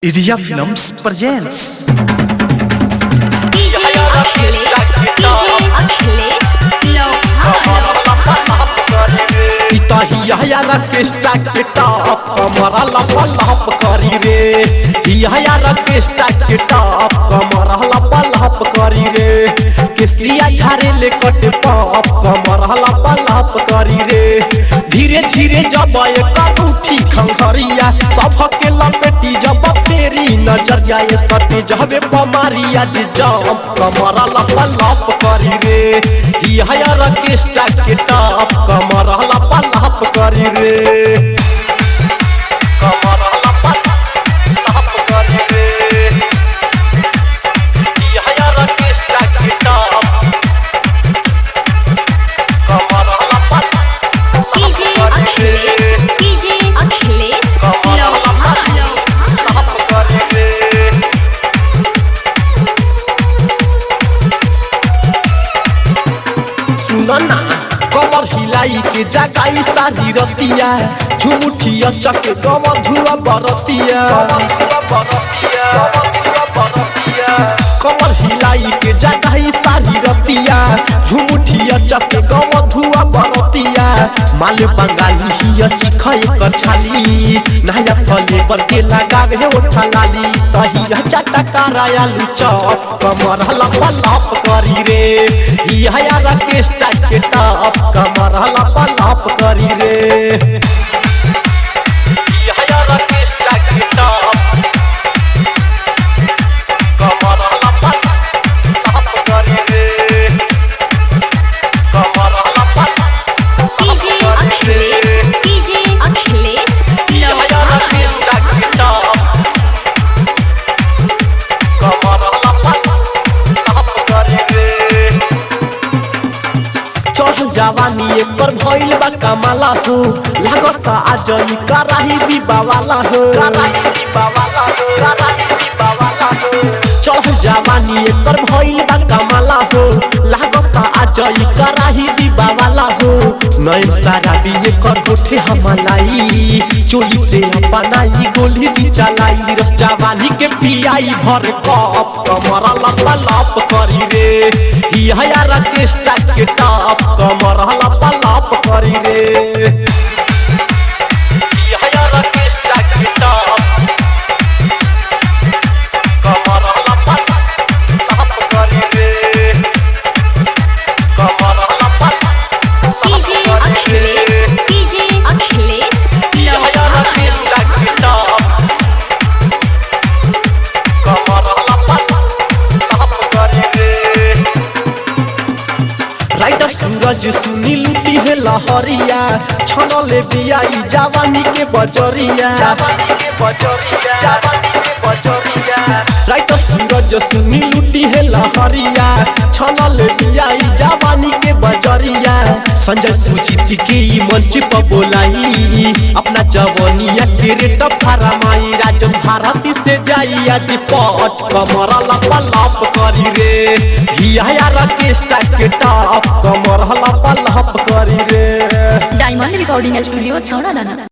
Iria Films presents DJ Achilles, DJ Achilles, Lohan, हिया रकेस्टा के top कमरा लप लप करी रे हिया रकेस्टा के टॉप कमरा लप लप करी रे केसिया झारे ले कट पॉप कमरा लप लप करी रे धीरे धीरे जब एक उठी खंखरिया सब के लपेटी जब फेरी नजर जाए सटे जबे पमारिया जे जम कमरा लप लप करी रे हिया रकेस्टा के टॉप कमरा लप लप करी रे कमरा लप लप करी रे हिया रकेस्टा के टॉप कमरा लप DJ Achilles, DJ Achilles, Lohan, लप करी रे सुनना कमर हिलाई के जगाई सारी रतिया झुमुठिया चक गम धुआ बरतिया कमर हिलाई के जगाई सारी रतिया झुमुठिया चक गम धुआ बरतिया माल बंगाली हिया चिखय कर छाली नया फले पर के लगावे हे ओठा लाली तहिया चाटा करायालू चौप कमर लप लप करी रे हिया रकेस्टा के टॉप कमर लप लप करी रे हिया रकेस्टा के टॉप कमर लप लप करी रे कमर लप DJ Achilles, DJ Achilles, हिया Lohan, रकेस्टा के टॉप कमर लप लप करी रे चढ़ जवानी एकर भइल बा कमाला हो लागत आज ई कराही दीबावाला हो कराही दीबावाला हो कराही दीबावाला हो चढ़ जवानी एकर भइल बा कमाला हो लागत आज ई कराही दीबावाला हो नयन सारा भी एकर होठे हमलाई चोली से अपनाई गोली दी चलाई रस जवानी के पियाई भर कप कमरा लप लप करी रे हिया रकेस्टा के टॉप कमर लप लप करी रे हिया रकेस्टा के टॉप कमर लप लप करी रे कमर लप DJ Achilles, DJ Achilles, हिया Lohan, रकेस्टा के टॉप कमर लप लप करी रे राइटर सूरज सुनी लुटी है लहरिया छनले बियाई जवानी के बजरिया जवानी के बजरिया जवानी के बजरिया राइटर सूरज सुनी लुटी है लहरिया छनले बियाई जवानी के बजरिया संजय सुजीत के ई मंच पर बोलाई अपना जवानिया के रेट फरमाई राजन भारती से जाई आज पट कमर लप लप करी रे हिया रकेस्टा के टॉप कमर लप लप करी रे डायमंड रिकॉर्डिंग स्टूडियो छौड़ा दाना